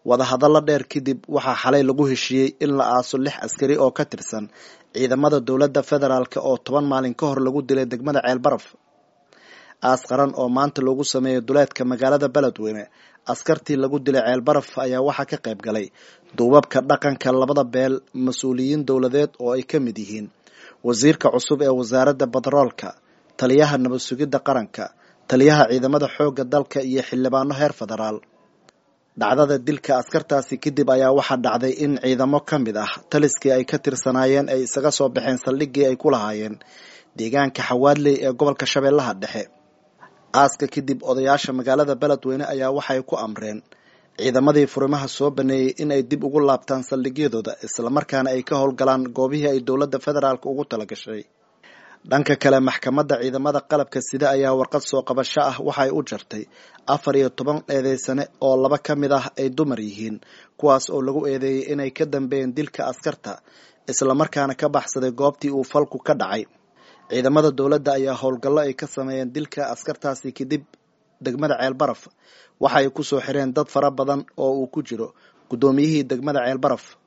wadahadallo dheer kadib waxaa xalay lagu heshiiyey in la aaso lix askari oo ka tirsan ciidamada dowladda federaalk oo toban maalin ka hor lagu dilay degmada ceelbaraf aas qaran oo maanta loogu sameeyey duleedka magaalada beledweyne askartii lagu dilay ceelbaraf ayaa waxaa ka qayb galay duubabka dhaqanka labada beel mas-uuliyiin dowladeed oo ay ka mid yihiin wasiirka cusub ee wasaaradda batroolka taliyaha nabad sugidda qaranka taliyaha ciidamada xoogga dalka iyo xildhibaano heer federaal dhacdada dilka askartaasi kadib ayaa waxaa dhacday in ciidamo ka mid ah taliskii ay ka tirsanaayeen ay isaga soo baxeen saldhiggii ay ku lahaayeen deegaanka xawaadley ee gobolka shabeellaha dhexe aaska kadib odayaasha magaalada beledweyne ayaa waxay ku amreen ciidamadii furimaha soo baneeyey in ay dib ugu laabtaan saldhigyadooda islamarkaana ay ka howlgalaan goobihii ay dowladda federaalk ugu talagashay dhanka kale maxkamadda ciidamada qalabka sida ayaa warqad soo qabasho ah waxay u jartay afar iyo toban eedeysane oo laba ka mid ah ay dumar yihiin kuwaas oo lagu eedeeyey inay ka dambeeyeen dilka askarta islamarkaana ka baxsaday goobtii uu falku ka dhacay ciidamada dowladda ayaa howlgallo ay ka sameeyeen dilka askartaasi kadib degmada ceelbaraf waxaay kusoo xireen dad fara badan oo uu ku jiro guddoomiyihii degmada ceelbaraf